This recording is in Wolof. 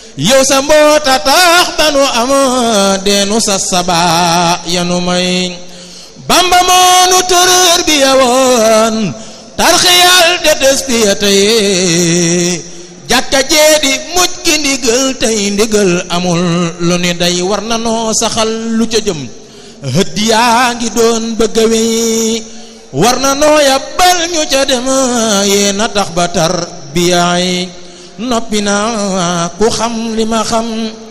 yow sa mboota tax ba nu am deenu sa saba yanu may bamba moonu tërër bi yawoon tarxiyal de des bi ya tey jàkka jeedi muj ki ndigal tey ndigal amul lu ni day war na noo saxal lu ca jëm hëdd yaa ngi doon bëgg a wéy war na noo yàbbal ñu ca dem yee na tax ba tar bi yaay noppi na ku xam li ma xam